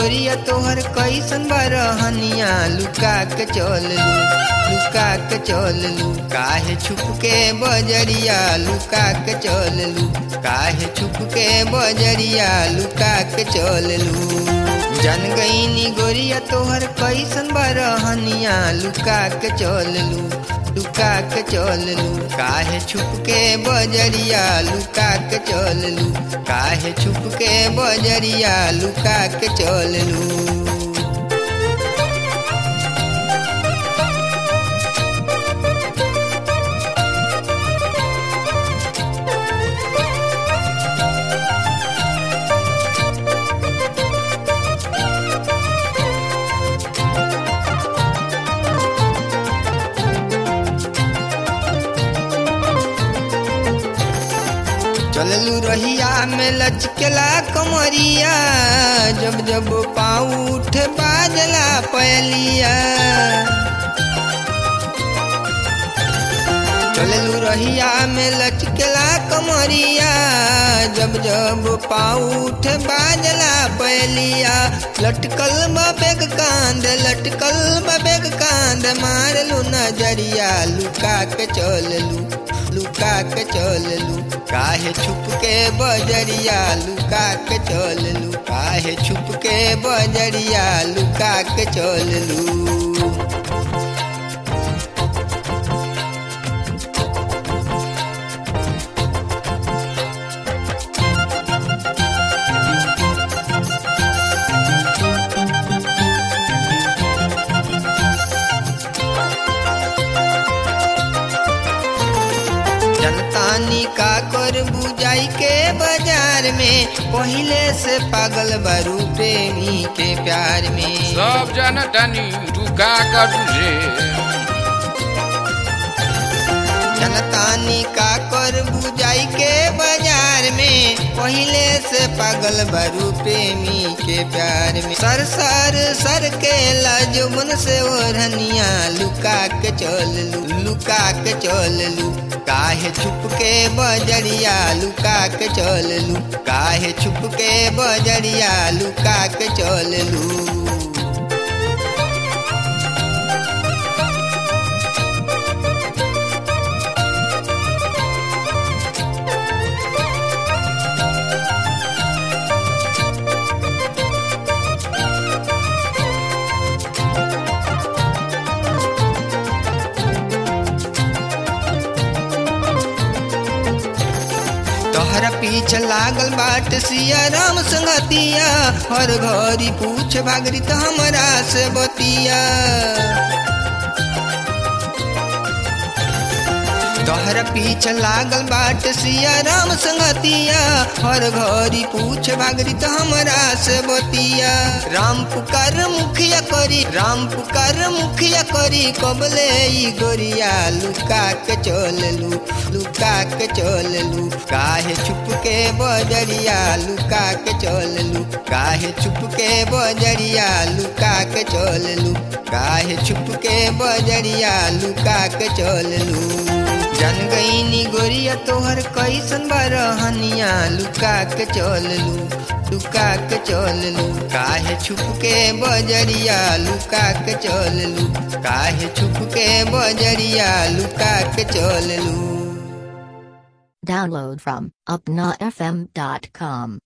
गोरिया तोहर कैसन बरहनिया लुका के चल लू लुका के चल लू काहे छुप के बजरिया लुका के चल लू काहे छुप के बजरिया लुका के चल लू जन गईनी गोरिया तोहर कैसन बरहनिया लुका के चल लू लुका के चल लू काहे छुप के बजरिया लुका के चल लू काहे छुप के बजरिया लुका के चल लू चललू रहिया में लचकेला कमरिया जब जब पाँव उठ बाजला पहलिया चललू रहिया में लचकेला कमरिया जब जब पाँव उठ बाजला पहलिया लटकल बेग कांद लटकल बेग कांद मारलू नजरिया लुका के चललू लुका के चललू काहे छुप के बजरिया लुका के चललू काहे छुप के बजरिया लुका के चललू जनतानी का कर बुझाई के बाजार में पहले से पागल बारू प्रेमी के प्यार में सब जनतानी तू का करू रे जनतानी का कर बुझाई के बाजार में पहले से पागल बारू प्रेमी के प्यार में सर सर सर के लाजुमन से ओढ़निया लुका के चल लू लुका के चल लू काहे छुप के बजरिया लुका के चल लू काहे छुप के बजरिया लुका के चल लू तोहरा पीछे लागल बाट सिया राम संगतिया हर घड़ी पूछ भागरी तो हमरा से बतिया तोहरा पीछे लागल बाट सिया राम संगतिया हर घड़ी पूछ भागरी तो हमरा से बतिया राम पुकार मुखिया करी राम पुकार मुखिया करी कबले ई गोरिया लुका के चल लू लुका के चल लू काहे छुप के बजरिया लुका के चल लू काहे छुप के बजरिया लुका के चल लू काहे छुप के बजरिया लुका के चल लू जन गईनी गोरिया तोहर कैसन बरहनिया लुका के चल लू लुका के चल लू काहे छुप के बजरिया लुका के चल लू काहे छुप के बजरिया लुका के चल लू Download from upnafm.com.